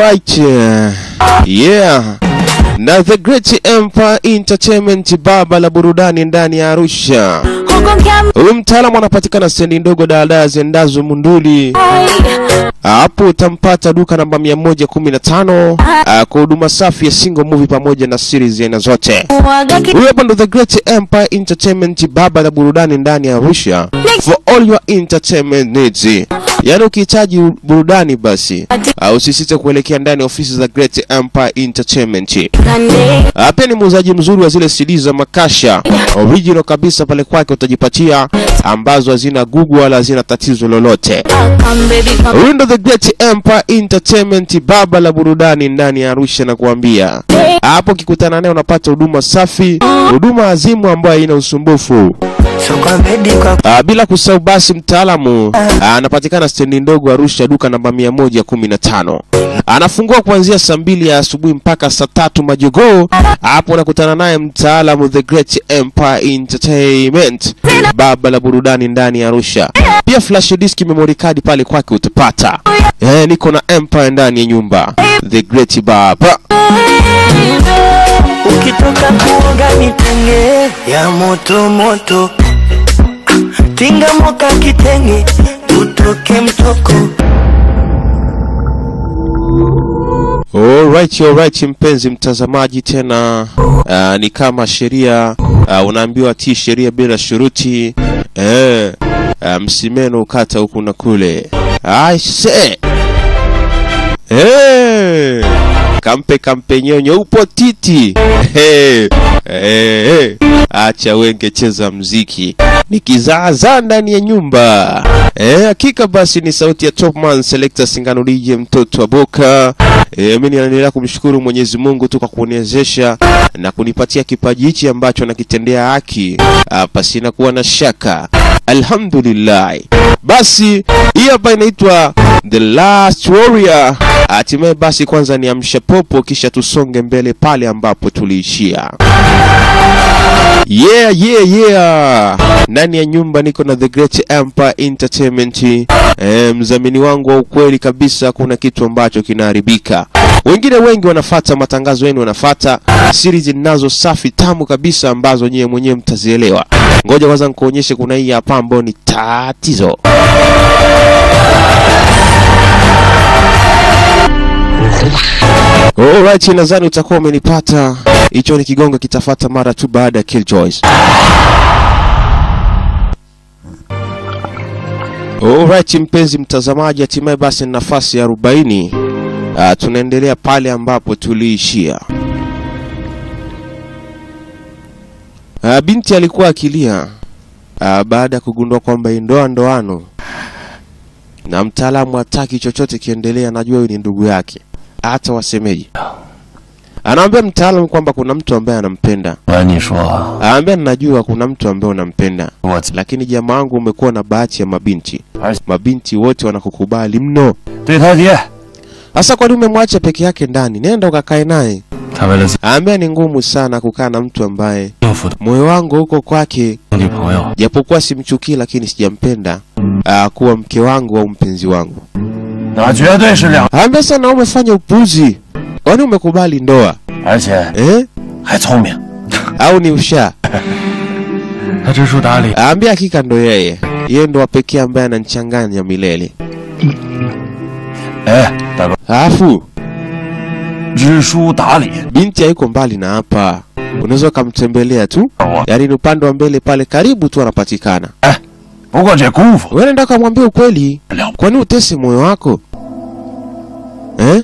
Alright. Yeah. Na The Great Empire Entertainment, baba la burudani ndani ya Arusha. Huyu mtaalamu anapatikana stendi ndogo daladala ziendazo Munduli. Hapo utampata duka namba 115 ah, kwa huduma safi ya single movie pamoja na series aina zote. Huyu hapa ndo The Great Empire Entertainment, baba la burudani ndani ya Arusha for all your entertainment needs. Yaani ukihitaji burudani basi ah, usisite kuelekea ndani ya ofisi za Great Empire Entertainment. Ah, Pia ni muuzaji mzuri wa zile CD za makasha original kabisa, pale kwake utajipatia ambazo hazina gugu wala hazina tatizo lolote. Huyu ndo The Great Empire Entertainment, baba la burudani ndani ya Arusha, na kuambia hapo ukikutana naye unapata huduma safi, huduma azimu ambayo haina usumbufu. Ah, bila kusahau basi mtaalamu ah, anapatikana stendi ndogo Arusha, duka namba 115. Anafungua kuanzia saa mbili ya asubuhi mpaka saa tatu majogoo. Hapo unakutana naye mtaalamu The Great Empire Entertainment, baba la burudani ndani ya Arusha. Pia flash disk, memory card pale kwake utapata. Eh, niko na Empire ndani ya nyumba, The Great Baba. Ukitoka kuoga nitenge ya moto moto, tinga moka kitenge, tutoke mtoko. Alright, alright, mpenzi mtazamaji, tena uh, ni kama sheria uh, unaambiwa tii sheria bila shuruti eh, uh, msimeno ukata huku na kule. Aise eh, kampe kampe nyonyo upo titi eh, eh, eh. Acha wenge cheza mziki nikizaazaa ndani ya nyumba eh, hakika basi ni sauti ya Topman Selector Singano DJ mtoto wa Boka. Eh, mimi naendelea kumshukuru Mwenyezi Mungu tu kwa kuniwezesha na kunipatia kipaji hichi ambacho nakitendea haki ah, pasina kuwa na shaka. Alhamdulillah. Basi hii hapa inaitwa The Last Warrior. Hatimaye basi kwanza ni amsha popo, kisha tusonge mbele pale ambapo tuliishia. Yeah, yeah, yeah. Ndani ya nyumba niko na The Great Empire Entertainment. E, mdhamini wangu wa ukweli kabisa, kuna kitu ambacho kinaharibika. Wengine wengi wanafata matangazo yenu, wanafata series ninazo safi tamu kabisa ambazo nyewe mwenyewe mtazielewa. Ngoja kwanza nikuonyeshe, kuna hii hapa ambayo ni tatizo. Alright, nadhani utakuwa umenipata. Hicho ni kigongo kitafata mara tu baada ya Killjoys. Alright, mpenzi mtazamaji, hatimaye basi ni nafasi ya 40. Uh, tunaendelea pale ambapo tuliishia. Uh, binti alikuwa akilia uh, baada ya kugundua kwamba hii ndoa ndoano na mtaalamu hataki chochote kiendelea, anajua huyu ni ndugu yake, hata wasemeji. Anaambia mtaalamu kwamba kuna mtu ambaye anampenda. 我跟你说， Anaambia ninajua kuna mtu ambaye unampenda, 我 lakini jamaa wangu umekuwa na bahati ya mabinti. 而且 Mabinti wote wanakukubali mno. 对他爹， Sasa kwani umemwacha peke yake ndani? Nenda ukakae naye. 他为了自己 Anaambia ni ngumu sana kukaa na mtu ambaye 应付的 moyo wangu huko kwake, 女朋友， japokuwa simchukii, lakini sijampenda aa, kuwa mke wangu au mpenzi wangu. 那绝对是两， Anaambia sana, umefanya upuzi, kwani umekubali ndoa 而且 eh? 还聪明。 au ni ushaa? 他知书达理， Aambia hakika ndo yeye, yeye ndo wa pekee ambaye ananichanganya milele. 哎，大哥， Alafu 知书达理， binti haiko mbali na hapa, unaweza ukamtembelea tu, 我 yaani ni upande wa mbele pale, karibu tu anapatikana. 不过这功夫 Wewe nenda ukamwambia ukweli, 了不， kwani utese moyo wako eh?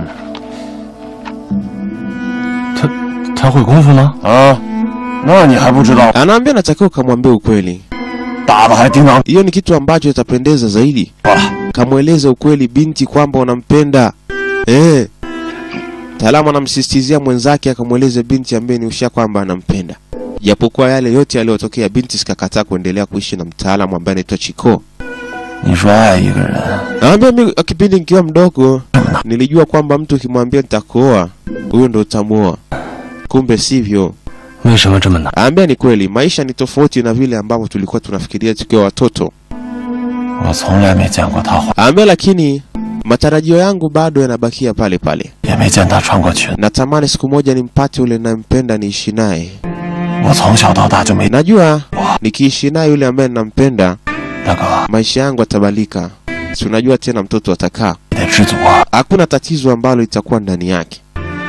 他他会功夫吗？啊，那你还不知道？ Anaambia natakiwa ukamwambia ukweli, 打的还叮当 hiyo ni kitu ambacho itapendeza zaidi. 了。 Kamweleze ukweli binti kwamba unampenda eh. Taalamu anamsisitizia mwenzake akamweleze binti ambaye ni usha kwamba anampenda, japokuwa yale yote yaliyotokea, binti sikakataa kuendelea kuishi na mtaalamu ambaye anaitwa Chiko. 你说爱一个人， Naambia mimi kipindi nikiwa mdogo nilijua kwamba mtu ukimwambia nitakuoa, huyo ndo utamuoa, kumbe sivyo. 为什么这么难？ Naambia ni kweli, maisha ni tofauti na vile ambavyo tulikuwa tunafikiria tukiwa watoto. 我从来没见过他花。 Naambia lakini matarajio yangu bado yanabakia pale pale. 也没见他穿过裙。 Natamani siku moja nimpate yule ninampenda, niishi naye. 我从小到大就没 Najua nikiishi naye yule ambaye ninampenda, 大哥， maisha yangu yatabalika. Si unajua tena, mtoto atakaa, 你得知足啊！ hakuna tatizo ambalo litakuwa ndani yake.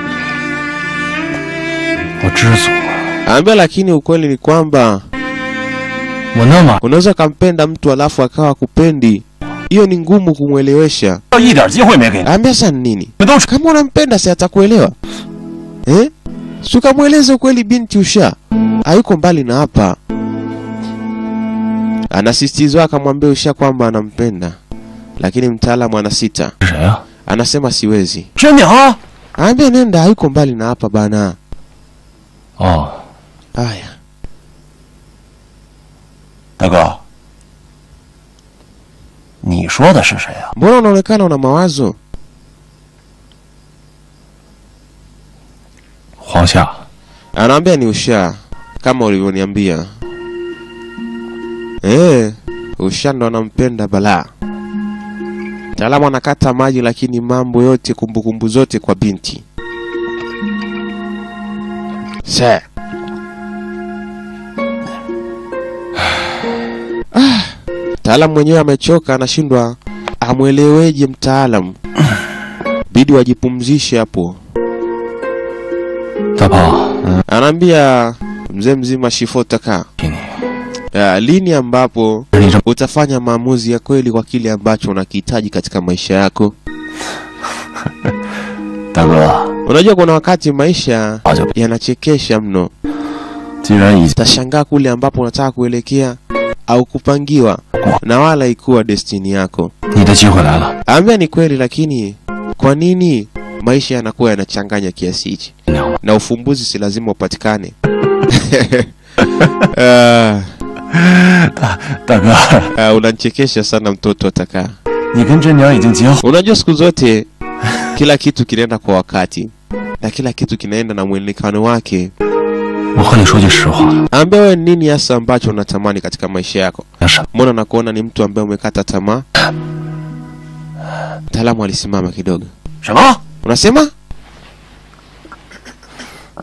我知足啊！ Ambia, lakini ukweli ni kwamba 我那么 unaweza ukampenda mtu alafu akawa kupendi, hiyo ni ngumu kumwelewesha. 一点机会没给你， Ambia sasa ni nini? 你们都是 Kama unampenda si atakuelewa eh? Si ukamweleza ukweli, binti usha hayuko mbali na hapa. Anasisitizwa akamwambia usha kwamba anampenda, lakini mtaalamu anasita, 是谁啊？ anasema siwezi. 真娘。 Aambia nenda, hayuko mbali na hapa bana. 哦， Haya, 大哥，你说的是谁啊？ mbona unaonekana una mawazo? 黄夏， Anaambia ni usha kama ulivyoniambia. Eh, usha ndo anampenda balaa. Mtaalamu anakata maji, lakini mambo yote, kumbukumbu zote kwa binti. Se. Ah, mtaalamu mwenyewe amechoka, anashindwa amweleweje mtaalamu. Bidi wajipumzishe hapo. 大炮， Anaambia mzee mzima Shifotaka, 给你， ya, lini ambapo 你这 utafanya maamuzi ya kweli kwa kile ambacho unakihitaji katika maisha yako. 大哥， Unajua kuna wakati maisha 早就 yanachekesha mno. 既然已经 Utashangaa kule ambapo unataka kuelekea au kupangiwa na wala ikuwa destini yako. 你的机会来了， Ambia ni kweli, lakini kwa nini maisha yanakuwa yanachanganya kiasi hichi? 娘们， Na ufumbuzi si lazima upatikane. Ah, 大哥， ah, unanichekesha sana mtoto atakaa. 你跟真娘已经结婚， Unajua siku zote kila kitu kinaenda kwa wakati na kila kitu kinaenda na mwelekano wake. 我和你说句实话， Ambia wewe nini hasa ambacho unatamani katika maisha yako? 那什 Mbona nakuona ni mtu ambaye umekata tamaa? Mtaalamu alisimama kidogo. 什么？ Unasema? “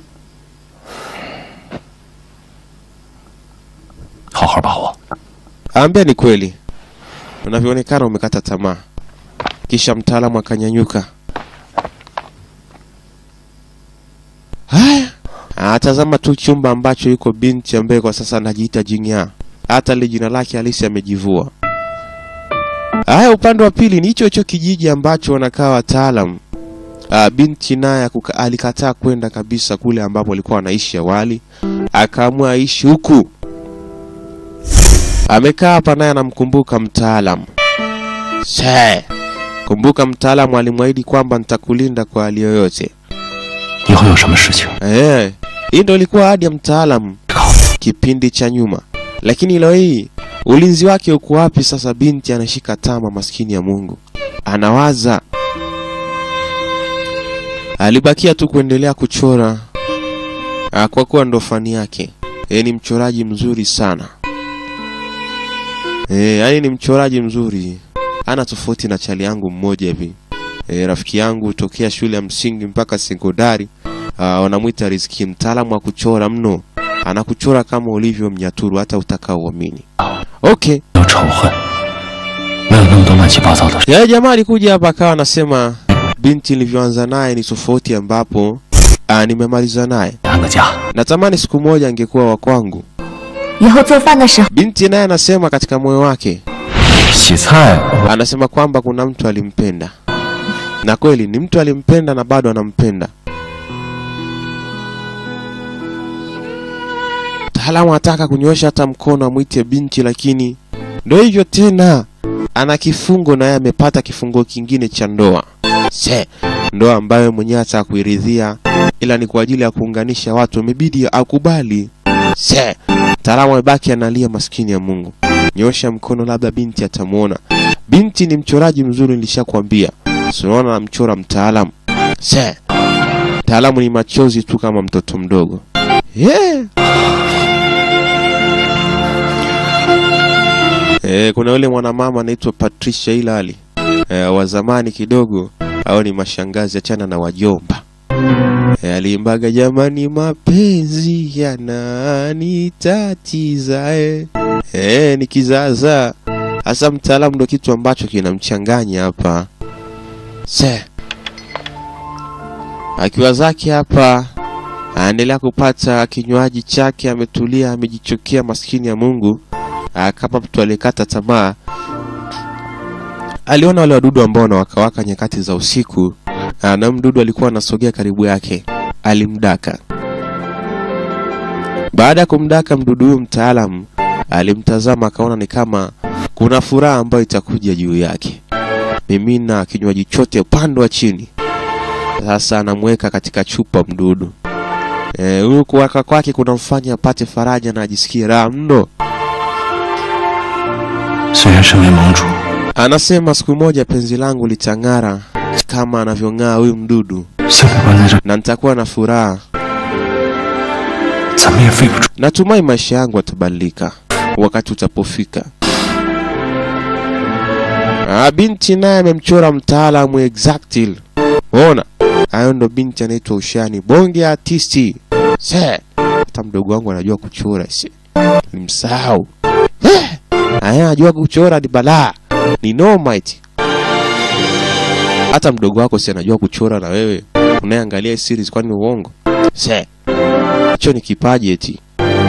好好把握。 Ambia ni kweli. Unavyoonekana umekata tamaa. Kisha mtaalamu akanyanyuka. Haya. Atazama tu chumba ambacho yuko binti ambaye kwa sasa anajiita Jingya. Hata ile jina lake halisi amejivua. Haya, upande wa pili ni hicho hicho kijiji ambacho wanakaa wataalam. Ah, binti naye akuka- alikataa kwenda kabisa kule ambapo alikuwa anaishi awali, akaamua aishi huku. Amekaa hapa naye anamkumbuka mtaalam. Se, kumbuka mtaalamu alimwahidi kwamba nitakulinda kwa hali yoyote. 以后有什么事情， Eh, hii ndo ilikuwa ahadi ya mtaalamu kipindi cha nyuma, lakini leo hii ulinzi wake uko wapi sasa? Binti anashika tama, maskini ya Mungu, anawaza. Alibakia tu kuendelea kuchora ah, kwa kuwa ndo fani yake. Yeye ni mchoraji mzuri sana eh, yani ni mchoraji mzuri, ana tofauti na chali yangu mmoja hivi eh, rafiki yangu tokea shule ya msingi mpaka sekondari uh, wanamwita Riziki, mtaalamu wa kuchora mno, anakuchora kama ulivyo mnyaturu, hata utakao uamini. Okay, 有仇恨，没有那么多乱七八糟的事。 yale jamaa alikuja hapa akawa anasema binti nilivyoanza naye ni tofauti ambapo uh, nimemaliza naye. 安个家， Natamani siku moja angekuwa wa kwangu. 以后做饭的时候， Binti naye anasema katika moyo wake, 洗菜， anasema kwamba kuna mtu alimpenda, na kweli ni mtu alimpenda na bado anampenda. Mtaalamu anataka kunyoosha hata mkono amwite binti, lakini ndo hivyo tena, ana kifungo na yeye amepata kifungo kingine cha ndoa. Se, ndoa ambayo mwenyewe hata kuiridhia, ila ni kwa ajili ya kuunganisha watu, imebidi akubali. Se, mtaalamu amebaki analia, maskini ya Mungu. Nyosha mkono, labda binti atamwona. Binti ni mchoraji mzuri, nilishakwambia. Si unaona anamchora mtaalamu. Se, mtaalamu ni machozi tu kama mtoto mdogo. Yeah. Eh, kuna yule mwanamama anaitwa Patricia Hilali. Eh, eh, wa zamani kidogo au ni mashangazi, achana na wajomba. Eh, aliimbaga jamani, mapenzi yananitatiza eh. Eh, ni kizaazaa hasa. Mtaalamu ndo kitu ambacho kinamchanganya hapa se akiwa zake hapa anaendelea kupata kinywaji chake, ametulia, amejichukia, maskini ya Mungu. Ah, kama mtu aliyekata tamaa, aliona wale wadudu ambao wanawakawaka nyakati za usiku, ah, na mdudu alikuwa anasogea karibu yake, alimdaka. Baada ya kumdaka mdudu huyu, mtaalamu alimtazama, akaona ni kama kuna furaha ambayo itakuja juu yake. Mimina kinywaji chote upande wa chini. Sasa anamweka katika chupa mdudu. Eh, huyu kuwaka kwake kunamfanya apate faraja na ajisikie raha mno. 虽然身为盟主， Anasema siku moja penzi langu litang'ara kama anavyong'aa huyu mdudu, 现在关在这， na nitakuwa na furaha. 怎么也飞不出。 Natumai maisha yangu yatabadilika wakati utapofika. Ah, binti naye amemchora mtaalamu exactly. Ona, hayo ndo binti anaitwa Ushani, bonge artisti. Se, hata mdogo wangu anajua kuchora si. Nimsahau. Eh, Aya, anajua kuchora ni balaa. Ni noma eti. Hata mdogo wako si anajua kuchora na wewe. Unayeangalia hii series kwani ni uongo? Se. Hicho ni kipaji eti.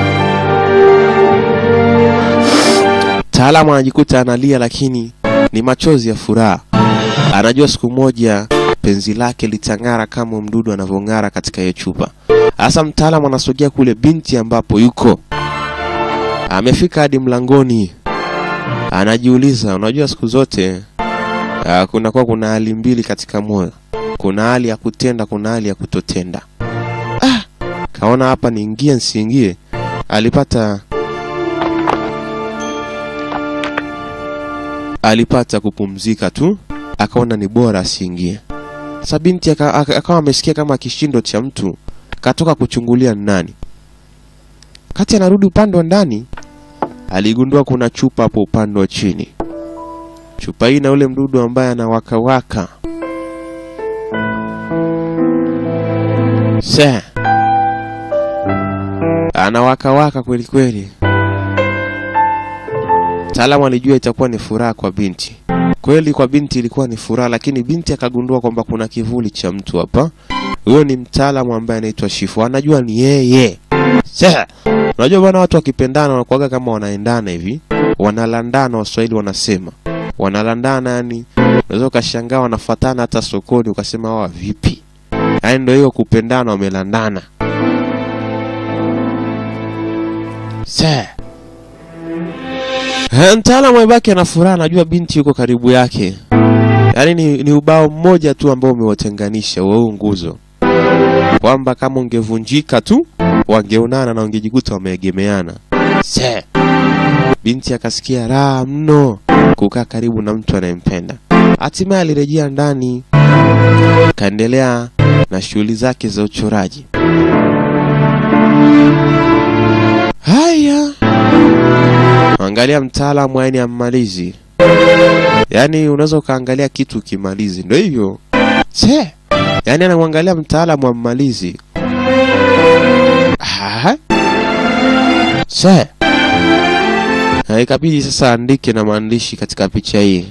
Mtaalamu anajikuta analia, lakini ni machozi ya furaha. Anajua siku moja penzi lake litang'ara kama mdudu anavyong'ara katika hiyo chupa. Hasa mtaalamu anasogea kule binti ambapo yuko, amefika hadi mlangoni, anajiuliza, unajua siku zote ah, kunakuwa kuna hali mbili katika moyo, kuna hali ya kutenda, kuna hali ya kutotenda. Ah, kaona hapa niingie nsiingie, alipata alipata kupumzika tu, akaona ni bora asiingie. Sasa binti aka- aka- akawa amesikia kama kishindo cha mtu, katoka kuchungulia ni nani. Kati anarudi upande wa ndani, aligundua kuna chupa hapo upande wa chini. Chupa hii na ule mdudu ambaye anawakawaka. Se anawakawaka kweli kweli. Mtaalamu alijua itakuwa ni furaha kwa binti. Kweli kwa binti ilikuwa ni furaha, lakini binti akagundua kwamba kuna kivuli cha mtu hapa. Huyo ni mtaalamu ambaye anaitwa Shifu, anajua ni yeye. Sasa unajua bwana, watu wakipendana wanakuwaga kama wanaendana hivi, wanalandana. Waswahili wanasema wanalandana, yani unaweza ukashangaa wanafuatana hata sokoni ukasema hawa vipi? Yaani ndio hiyo kupendana, wamelandana. Sasa Eh, Mtaalamu amebaki ana furaha, anajua binti yuko karibu yake. Yaani ni, ni ubao mmoja tu ambao umewatenganisha wa huu nguzo, kwamba kama ungevunjika tu wangeonana na wangejikuta wameegemeana. Se binti akasikia raha mno kukaa karibu na mtu anayempenda. Hatimaye alirejea ndani, kaendelea na shughuli zake za uchoraji. Haya, angalia mtaalamu yaani ammalizi, yaani unaweza ukaangalia kitu ukimalizi, ndio hivyo se, yaani anamwangalia mtaalamu ammalizi. Ah, se Na ikabidi sasa andike na maandishi katika picha hii.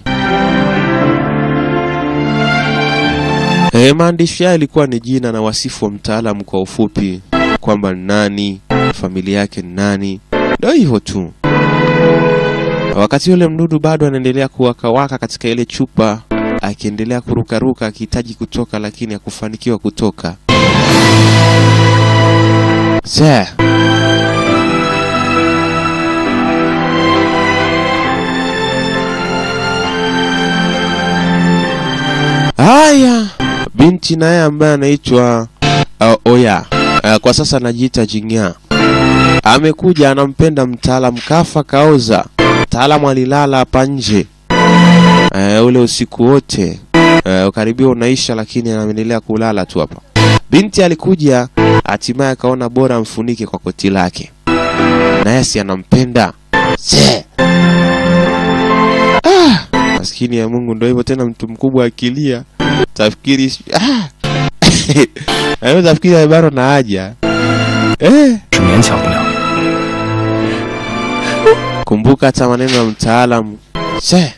E, maandishi haya ilikuwa ni jina na wasifu wa mtaalamu kwa ufupi, kwamba ni nani, familia yake ni nani, ndio hivyo tu. Wakati yule mdudu bado anaendelea kuwakawaka katika ile chupa, akiendelea kurukaruka akihitaji kutoka, lakini hakufanikiwa kutoka. Sasa haya, binti naye ambaye anaitwa uh, Oya uh, kwa sasa anajiita Jing'a amekuja anampenda mtaalamu, kafa kaoza. Mtaalamu alilala hapa nje e, ule usiku wote e, ukaribia unaisha, lakini anaendelea kulala tu hapa. Binti alikuja hatimaye akaona bora amfunike kwa koti lake, naye si anampenda se. Ah, Maskini ya Mungu, ndo hivyo tena, mtu mkubwa akilia tafikiri ah! Anaweza tafikiri bado na haja eh. 是勉强不了。 Kumbuka hata maneno ya mtaalamu. Se,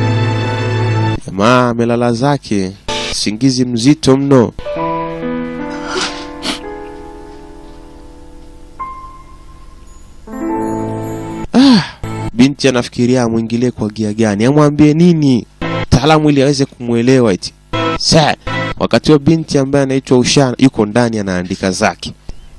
jamaa amelala zake, singizi mzito mno. Ah, binti anafikiria amwingilie kwa gia gani, amwambie nini mtaalamu ili aweze kumwelewa eti. Se, wakati huo binti ambaye anaitwa Usha yuko ndani anaandika zake.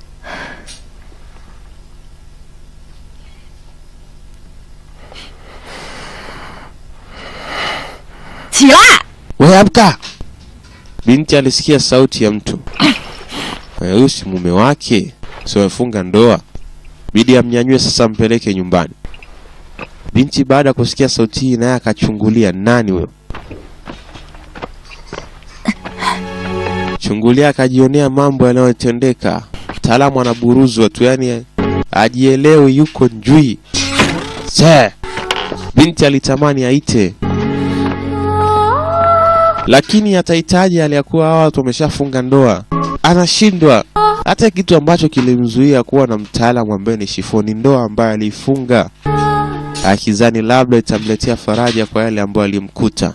起来！ We amka! Binti alisikia sauti ya mtu. Eh, Huyu si mume wake, si wamefunga ndoa. Bidi amnyanyue sasa, ampeleke nyumbani. Binti baada ya kusikia sauti hii, naye akachungulia, nani huyo? Chungulia, akajionea mambo yanayotendeka. Mtaalamu anaburuzwa tu, yani ajielewi, yuko njui. Se, binti alitamani aite lakini atahitaji aliyakuwa hawa watu wameshafunga ndoa, anashindwa. Hata kitu ambacho kilimzuia kuwa na mtaalamu ambaye ni Shifoni, ndoa ambayo aliifunga akizani labda itamletea faraja kwa yale ambayo alimkuta.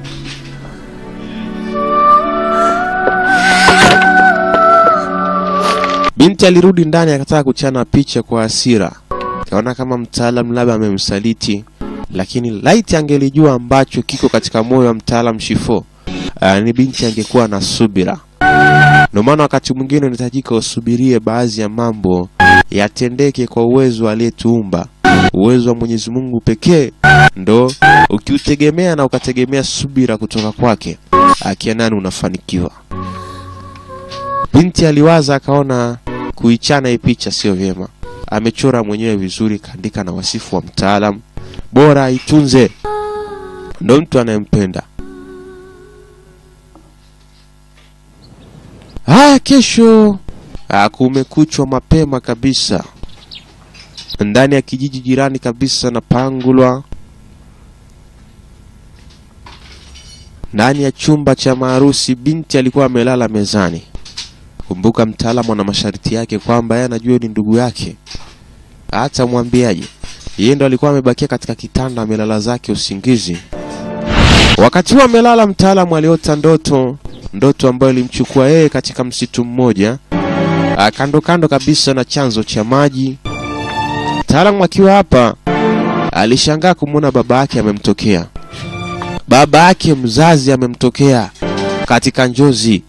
Binti alirudi ndani akataka kuchana picha kwa hasira, kaona kama mtaalamu labda amemsaliti, lakini laiti angelijua ambacho kiko katika moyo wa mtaalamu Shifo, uh, ni binti angekuwa na subira. Ndio maana wakati mwingine unahitajika usubirie baadhi ya mambo yatendeke kwa uwezo aliyetuumba. Uwezo wa Mwenyezi Mungu pekee ndo ukiutegemea na ukategemea subira kutoka kwake, akia nani unafanikiwa. Binti aliwaza akaona kuichana hii picha sio vyema. Amechora mwenyewe vizuri, kaandika na wasifu wa mtaalam, bora aitunze, ndo mtu anayempenda. Haya, kesho ah, kumekuchwa mapema kabisa ndani ya kijiji jirani kabisa na Pangulwa, ndani ya chumba cha maharusi, binti alikuwa amelala mezani. Kumbuka mtaalamu ana masharti yake kwamba yeye anajua ni ndugu yake, hata mwambiaje, yeye ndo alikuwa amebakia katika kitanda amelala zake usingizi. Wakati huo amelala, mtaalamu aliota ndoto, ndoto ambayo ilimchukua yeye katika msitu mmoja ah, kando kando kabisa na chanzo cha maji. Mtaalamu akiwa hapa alishangaa kumwona baba yake amemtokea, baba yake mzazi amemtokea katika njozi.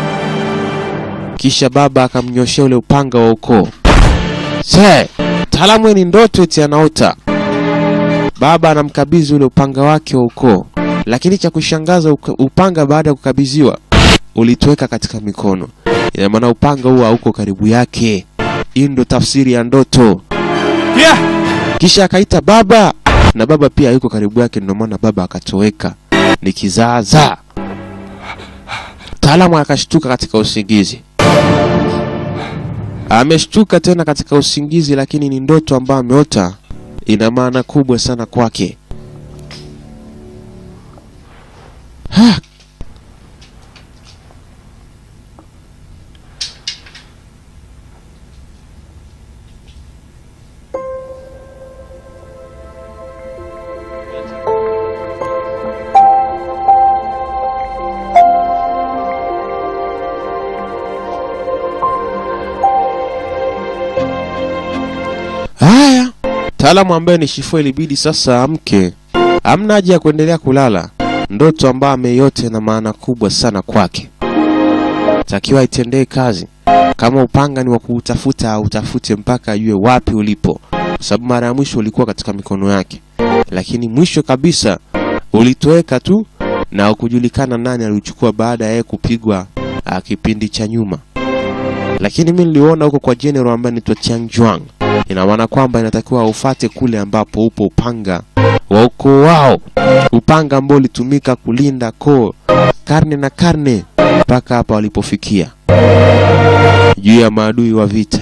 Kisha baba akamnyoshea ule upanga wa ukoo. Se, mtaalamu ni ndoto eti anaota. Baba anamkabidhi ule upanga wake wa ukoo, lakini cha kushangaza uka- upanga baada ya kukabidhiwa ulitoweka katika mikono. Ina maana upanga huo hauko karibu yake. Hii ndo tafsiri ya ndoto. Kisha akaita baba, na baba pia hayuko karibu yake, ndio maana baba akatoweka. Ni kizaazaa. Mtaalamu akashtuka katika usingizi. Ameshtuka tena katika usingizi, lakini ni ndoto ambayo ameota, ina maana kubwa sana kwake. Ha! Haya, mtaalamu ambaye ni Shifo ilibidi sasa amke. Hamna haja ya kuendelea kulala. Ndoto ambayo ameiota na maana kubwa sana kwake, takiwa itendee kazi. Kama upanga ni wa kuutafuta, autafute mpaka ajue wapi ulipo, kwa sababu mara ya mwisho ulikuwa katika mikono yake, lakini mwisho kabisa ulitoweka tu na ukujulikana nani aliuchukua baada ya yeye kupigwa ah, kipindi cha nyuma. Lakini mimi niliona huko kwa general ambaye anaitwa Chiang Juang ina maana kwamba inatakiwa ufate kule ambapo upo upanga wa ukoo wao, upanga ambao ulitumika kulinda koo karne na karne mpaka hapa walipofikia juu ya maadui wa vita.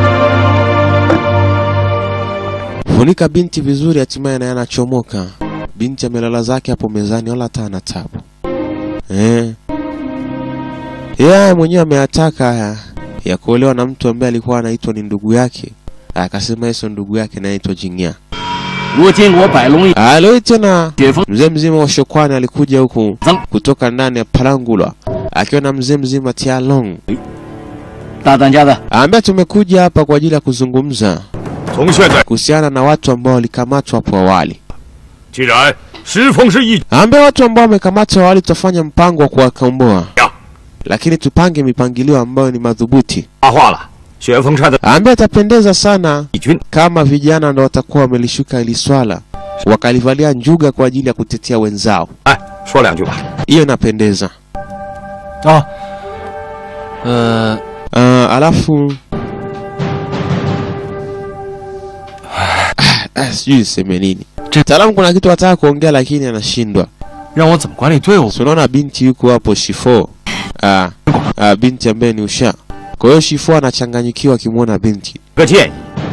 Funika binti vizuri, hatimaye naye anachomoka. binti amelala zake hapo mezani, wala hata ana tabu eh. Yeye mwenyewe ameyataka haya ya kuolewa na mtu ambaye alikuwa anaitwa ni ndugu yake, akasema yeso ndugu yake anaitwa Jingya. 如今我百龙 Ah, Leo tena 雪峰 mzee mzima wa Shokwani alikuja huku kutoka ndani ya Palangula akiwa na mzee mzima Tialong, 大当家的， ambaye tumekuja hapa kwa ajili ya kuzungumza 从现在， kuhusiana na watu ambao walikamatwa hapo awali, 既然石峰是一 ambaye watu ambao wamekamatwa awali tutafanya mpango wa kuwakomboa, 家， lakini tupange mipangilio ambayo ni madhubuti, 发话了，雪峰山的 ambaye atapendeza sana 义军 kama vijana ndo watakuwa wamelishuka hili swala wakalivalia njuga kwa ajili ya kutetea wenzao. 哎，说两句吧。 Hiyo inapendeza. 啊，呃， Uh, alafu Ah, sijui niseme nini. Mtaalamu kuna kitu ataka kuongea lakini anashindwa. 让我怎么管理队伍？ So unaona binti yuko hapo Shifo. Ah, ah, binti ambaye ni Usha. Kwa hiyo Shifo anachanganyikiwa akimwona binti. 个建议，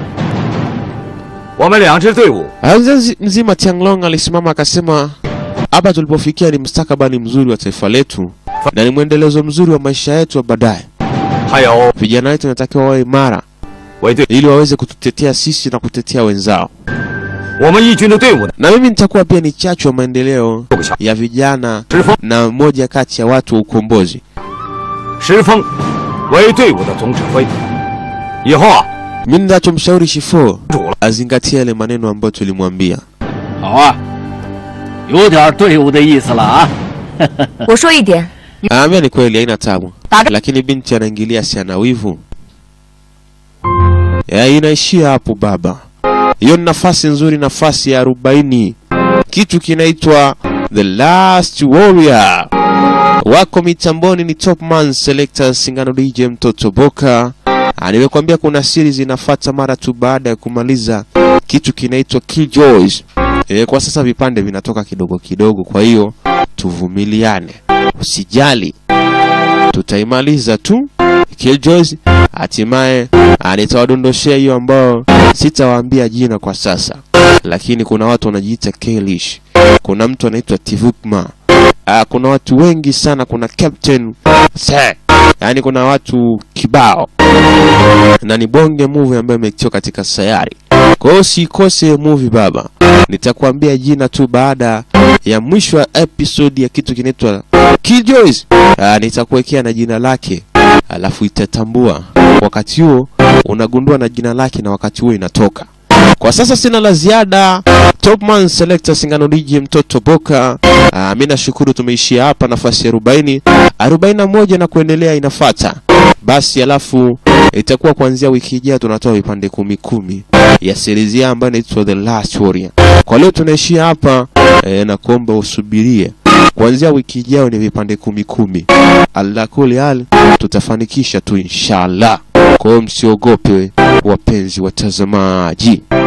我们两支队伍 Ah, Mzee mzima Tianglong alisimama akasema, hapa tulipofikia ni mustakabali mzuri wa taifa letu na ni mwendelezo mzuri wa maisha yetu ya baadaye. 还有 Vijana wetu wanatakiwa wawe imara 为队， ili waweze kututetea sisi na kutetea wenzao. 我们义军的队伍呢， Na mimi nitakuwa pia ni chachu wa maendeleo 六个小 ya vijana 石峰， na moja kati ya watu wa ukombozi. 石峰为队伍的总指挥。以后啊， Mimi ninachomshauri Shifo 主了， azingatie yale maneno ambayo tulimwambia. 好啊，有点队伍的意思了啊。 我说一点， Anaambia ni kweli haina tabu, Dada- lakini binti anaingilia si ana wivu. Ya, inaishia hapo baba. Hiyo ni nafasi nzuri, nafasi ya arobaini, kitu kinaitwa The Last Warrior. Wako mitamboni ni Topman Selector Singano DJ Mtoto Boka. Ah, Nimekwambia kuna siri zinafata mara tu baada ya kumaliza kitu kinaitwa Killjoys. E, kwa sasa vipande vinatoka kidogo kidogo, kwa hiyo tuvumiliane, usijali, tutaimaliza tu Killjoys. Hatimaye ah, nitawadondoshea hiyo ambao sitawaambia jina kwa sasa, lakini kuna watu wanajiita Kalish, kuna mtu anaitwa Tivukma, ah, kuna watu wengi sana, kuna Captain Se, yaani kuna watu kibao, na ni bonge movie ambayo imekitiwa katika sayari. Kwa hiyo usikose movie baba, nitakwambia jina tu baada ya mwisho wa episode ya kitu kinaitwa Killjoys. Ah, nitakuwekea na jina lake, alafu itatambua wakati huo unagundua na jina lake, na wakati huo inatoka. Kwa sasa sina la ziada. Topman Selector Singano DJ mtoto Boka. Ah, mimi nashukuru tumeishia hapa nafasi ya 40, 41 na kuendelea inafata. Basi alafu itakuwa kuanzia wiki ijayo tunatoa vipande kumi kumi ya series ya ambayo inaitwa The Last Warrior. Kwa leo tunaishia hapa eh, na kuomba usubirie kuanzia wiki ijayo ni vipande kumi kumi. Allah kuli hal tutafanikisha tu inshallah. Kwa hiyo msiogope wapenzi watazamaji.